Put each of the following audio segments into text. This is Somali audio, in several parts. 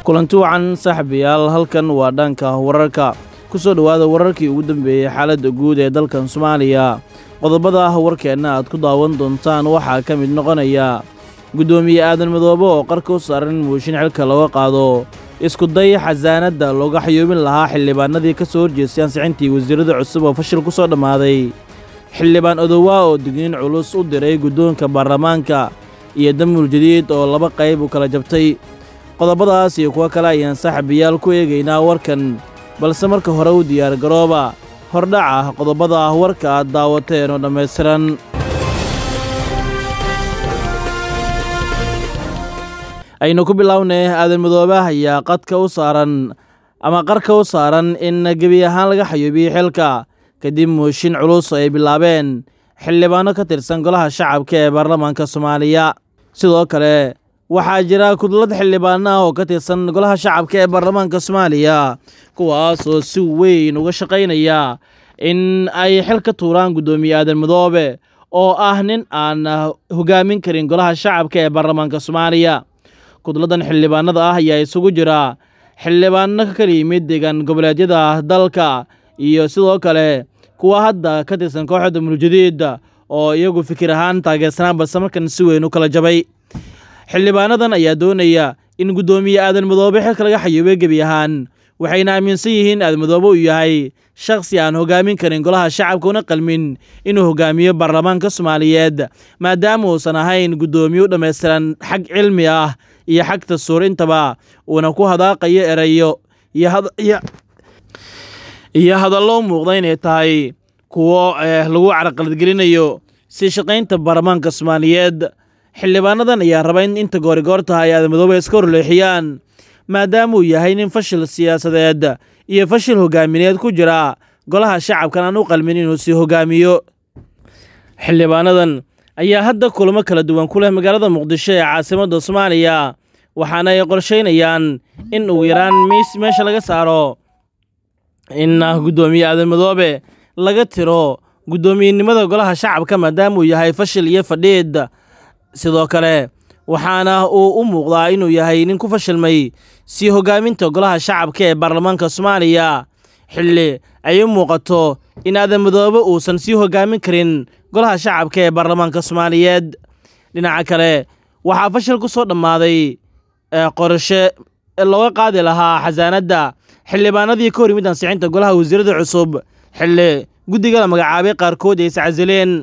kulanti wacan saaxiibayaal halkan waa dhanka wararka ku soo dhowaada wararkii ugu dambeeyey xaaladda guud ee dalkan soomaaliya qodobada ah warkeenna aad ku daawan doontaan waxaa ka mid noqonaya guddoomiye aadan madoobe oo qarka u saaran in muushin xilka looga qaado iskuday xasaanadda looga xayuubin lahaa xildhibaanadii ka soo horjeestay ansixintii wasiirada cusub oo fashil ku soo dhammaaday xildhibaan odowaa oo digniin culus u diray guddoonka baarlamaanka iyo damul jadiid oo laba qayb u kala jabtay qodobadaas iyo kuwo kale ayaan saaxiibayaal ku eegaynaa warkan balse marka hore u diyaargarooba hordhac ah qodobada ah warka aad daawateen oo dhammaystiran aynu ku bilownay aadan madoobe ayaa qadka u saaran ama qarka u saaran in gebi ahaan laga xayuubiyo xilka kadib mooshin culus ay bilaabeen xildhibaano ka tirsan golaha shacabka ee baarlamaanka soomaaliya sidoo kale waxaa jira kudlad xildhibaano ah oo ka tirsan golaha shacabka ee baarlamaanka soomaaliya kuwaasoo si weyn uga shaqaynaya in ay xil ka tuuraan guddoomiye aadan madoobe oo ah nin aan hogaamin karin golaha shacabka ee baarlamaanka soomaaliya kudladan xildhibaanada ah ayaa isugu jira xildhibaano ka kala yimid deegaan goboleedyada dalka iyo sidoo kale kuwa hadda ka tirsan kooxda mulujadiid oo iyagu fikir ahaan taageersanaan balse markan si weyn u kala jabay xildhibaanadan ayaa doonaya in guddoomiye aadan madoobe xilka laga xayuubay gebi ahaan waxayna aaminsan yihiin aadan madoobe uu yahay shakhsi aan hogaamin karin golaha shacabka una qalmin inuu hogaamiyo baarlamaanka soomaaliyeed maadaama uusan ahayn guddoomiye u dhammaystiran xag cilmi ah iyo xag dastuur intaba uuna ku hadaaqayo erayo iyo hadallo u muuqda inay tahay kuwo lagu carqaladgelinayo si shaqaynta baarlamaanka soomaaliyeed xildhibaanadan ayaa raba in inta goorigoor tahay aadan madoobe iska horleexiyaan maadaama uu yahay nin fashil siyaasadeed iyo fashil hogaamineed ku jira golaha shacabkan aan u qalmin inuu sii hogaamiyo xildhibaanadan ayaa hadda kulamo kala duwan ku leh magaalada muqdisho ee caasimadda soomaaliya waxaana ay qorshaynayaan in ugu yaraan meesha laga saaro in guddoomiye aadan madoobe laga tiro guddoomiyenimada golaha shacabka maadaama uu yahay fashil iyo fadhiid sidoo kale waxaana uu u muuqdaa inuu yahay nin ku fashilmay sii hogaaminta golaha shacabka ee baarlamaanka soomaaliya xilli ay u muuqato in aadan madoobe uusan sii hogaamin karin golaha shacabka ee baarlamaanka soomaaliyeed dhinaca kale waxaa fashil ku soo dhammaaday qorshe looga qaadi lahaa xasaanadda xildhibaanadii ka hor yimid ansixinta golaha wasiirada cusub xilli guddiga la magacaabay qaarkood ay iscasileen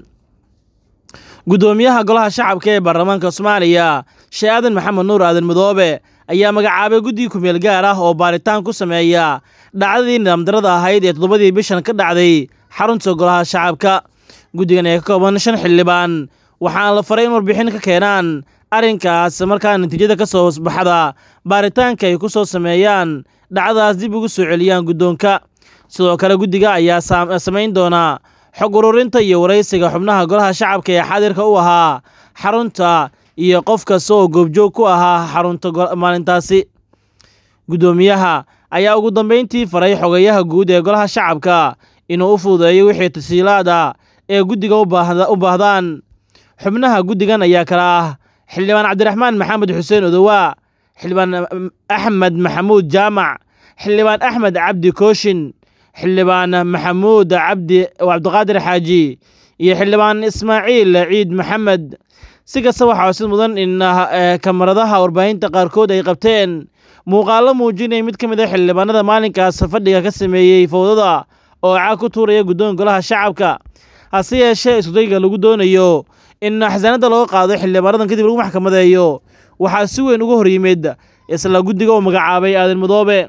guddoomiyaha golaha shacabka ee baarlamaanka soomaaliya sheekh aadan maxamed nuur aadan madoobe ayaa magacaabay guddi kumeel gaar ah oo baaritaan ku sameeya dhacdadii nidaamdarada ahayd ee toddobadii bishan ka dhacday xarunta golaha shacabka guddigan ee ka kooban shan xildhibaan waxaana la faray in warbixin ka keenaan arrinkaas markaa natiijada ka soo baxda baaritaanka ay ku soo sameeyaan dhacdadaas dib ugu soo celiyaan guddoonka sidoo kale guddiga ayaa samayn doonaa xog ururinta iyo waraysiga xubnaha golaha shacabka ee xaadirka u ahaa xarunta iyo qof kasta oo goobjoog ku ahaa xarunta maalintaasi guddoomiyaha ayaa ugu dambayntii faray xogayaha guud ee golaha shacabka inuu u fududeeyo wixii tasiilaada ee guddiga u baahdaan xubnaha guddigan ayaa kala ah xildhibaan cabdiraxmaan maxamed xuseen odowaa xildhibaan axmed maxamuud jaamac xildhibaan axmed cabdi kooshin xildhibaan maxamuud cabdi cabdiqaadir xaaji iyo xildhibaan ismaaciil ciid maxamed si kasta waxaa sid mudan in kamaradaha warbaahinta qaarkood ay qabteen muuqaallo muujinaya mid ka mid a xildhibaanada maalinkaas fadhiga ka sameeyey fowdada oo caag ku tuuraya guddoonka golaha shacabka hase yeeshee iskudayga lagu doonayo in xasaanadda looga qaado xildhibaanadan kadib lagu maxkamadeeyo waxaa si weyn uga hor yimid isla guddiga uu magacaabay aadan madoobe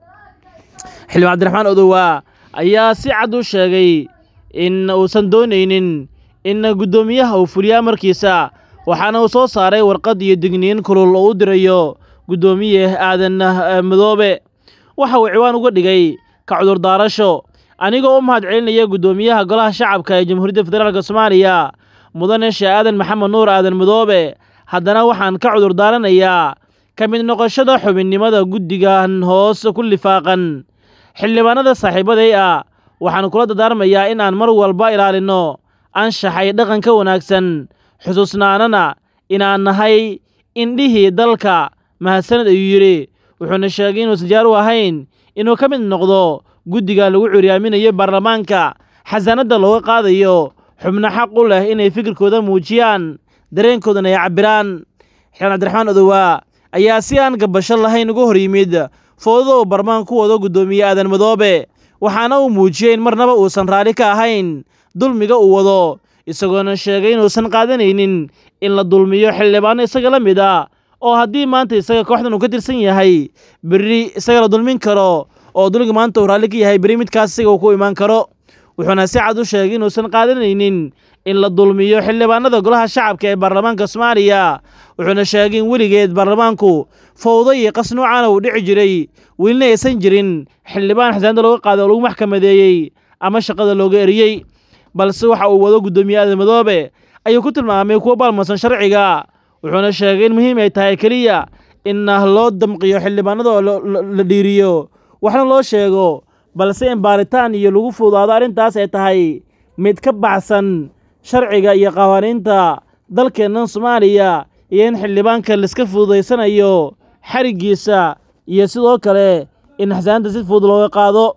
xildhibaan cabdiraxmaan odowaa ayaa si cad u sheegay in uusan doonaynin in guddoomiyaha uu fuliyo amarkiisa waxaana uu soo saaray warqad iyo digniin kulul oo u dirayo guddoomiye aadan madoobe waxa uu ciwaan uga dhigay ka cudurdaarasho anigoo u mahad celinaya guddoomiyaha golaha shacabka ee jamhuuriyadda federaalk soomaaliya mudane sheekh aadan maxamed nuur aadan madoobe haddana waxaan ka cudurdaaranayaa ka mid noqoshada xubinnimada guddigan hoos ku lifaaqan xildhibaanada saaxiibaday ah waxaan kula dardaarmayaa in aan mar walba ilaalinno anshaxay dhaqanka wanaagsan xusuusnaanana inaan nahay indhihii dalka mahadsaned ayuu yidhi wuxuuna sheegay inuusan diyaar u ahayn inuu ka mid noqdo guddiga lagu curyaaminayo baarlamaanka xasaanadda looga qaadayo xubno xaq u leh inay fikirkooda muujiyaan dareenkoodana ay cabbiraan xildhibaan cabdiraxmaan odowaa ayaa si aan gabasho lahayn uga hor yimid foodada uu baarlamaanka ku wado guddoomiye aadan madoobe waxaana uu muujiyey in marnaba uusan raalli ka ahayn dulmiga uu wado isagoona sheegay inuusan qaadanaynin in la dulmiyo xildhibaano isaga la mid a oo haddii maanta isaga kooxdan uu ka tirsan yahay berri isaga la dulmin karo oo dulmiga maanta uu raalli ka yahay berri midkaas isaga uu ku imaan karo wuxuuna si cad u sheegay inuusan qaadanaynin in la dulmiyo xildhibaanada golaha shacabka ee baarlamaanka soomaaliya wuxuuna sheegay in weligeed baarlamaanku fowdo iyo qas noocaana uu dhici jiray welina aysan jirin xildhibaan xasaanada looga qaaday oo lagu maxkamadeeyey ama shaqada looga eriyey balse waxa uu wado guddoomiye aadan madoobe ayuu ku tilmaamay kuwo baalmarsan sharciga wuxuuna sheegay in muhiim ay tahay keliya in loo damqiyo xildhibaanada oo la dhiiriyo waxna loo sheego balse in baaritaan iyo lagu fuudaado arrintaas ay tahay mid ka baxsan sharciga iyo qawaaniinta dalkeennan soomaaliya iyo in xildhibaanka laiska fududaysanayo xariggiisa iyo sidoo kale in xasaanada si fudud looga qaado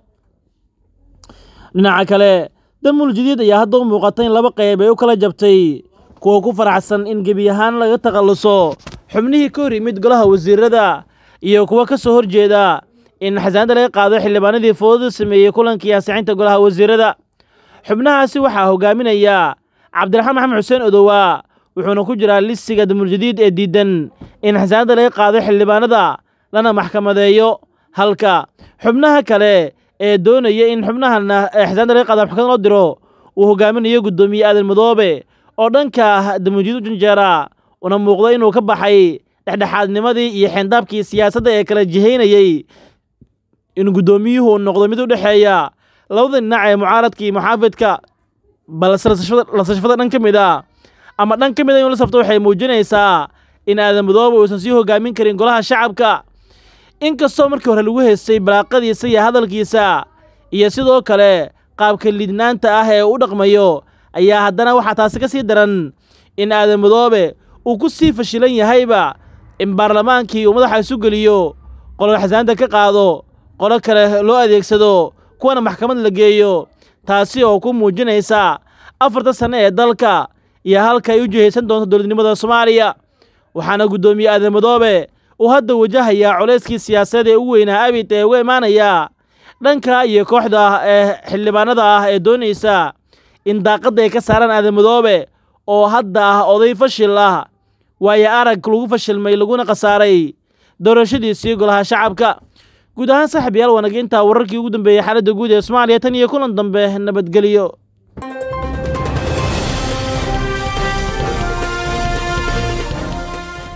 dhinaca kale damul jadiid ayaa hadda u muuqata in laba qayb ay u kala jabtay kuwa ku faraxsan in gebi ahaan laga takhalluso xubnihii ka hor yimid golaha wasiirada iyo kuwa ka soo horjeeda in xasaanada laga qaado xildhibaanadii foodada sameeyey kulankii ansixinta golaha wasiirada xubnahaasi waxaa hogaaminaya cabdiraxmaan maxamed xuseen odowaa wuxuuna ku jiraa lisiga damuljadiid ee diidan in xasaanada laga qaado xildhibaanada lana maxkamadeeyo halka xubnaha kale ee doonaya in xubnahana xasaanada laga qaado maxkamad loo diro uu hogaaminayo guddoomiye aadan madoobe oo dhanka damuljadiid u janjeera una muuqdo inuu ka baxay dhexdhexaadnimadii iyo xeendaabkii siyaasadda ee kala jihaynayey in guddoomiyuhu uu noqdo mid u dhexeeya labada dhinac ee mucaaradka iyo muxaafidka balse lasashafada dhan ka mid a ama dhan ka mid a inuu la safto waxay muujinaysaa in aadan madoobe uusan sii hogaamin karin golaha shacabka inkastoo markii hore lagu heystay balaaqadiisa iyo hadalkiisa iyo sidoo kale qaabka lidnaanta ah ee u dhaqmayo ayaa haddana waxaa taasi ka sii daran in aadan madoobe uu ku sii fashilan yahayba in baarlamaankii uu madaxa isu geliyo qolo xasaanada ka qaado qolo kale loo adeegsado kuwana maxkamad la geeyo taasi oo ku muujinaysa afarta sanno ee dalka iyo halka ay u jihaysan doonto dowladnimada soomaaliya waxaana guddoomiye aadan madoobe uu hadda wajahayaa culayskii siyaasadeed ee ugu weynaa abid ee uga imaanaya dhanka iyo kooxda ee xildhibaanada ah ee doonaysa in daaqadda ay ka saaraan aadan madoobe oo hadda ah oday fashil ah waayo arag lagu fashilmay laguna khasaaray doorashadiisii golaha shacabka guud ahaan saaxiib yaal wanaginta wararkii ugu dambeeyey xaaladda guud ee soomaaliya tan iyo kulan dambe nabadgelyo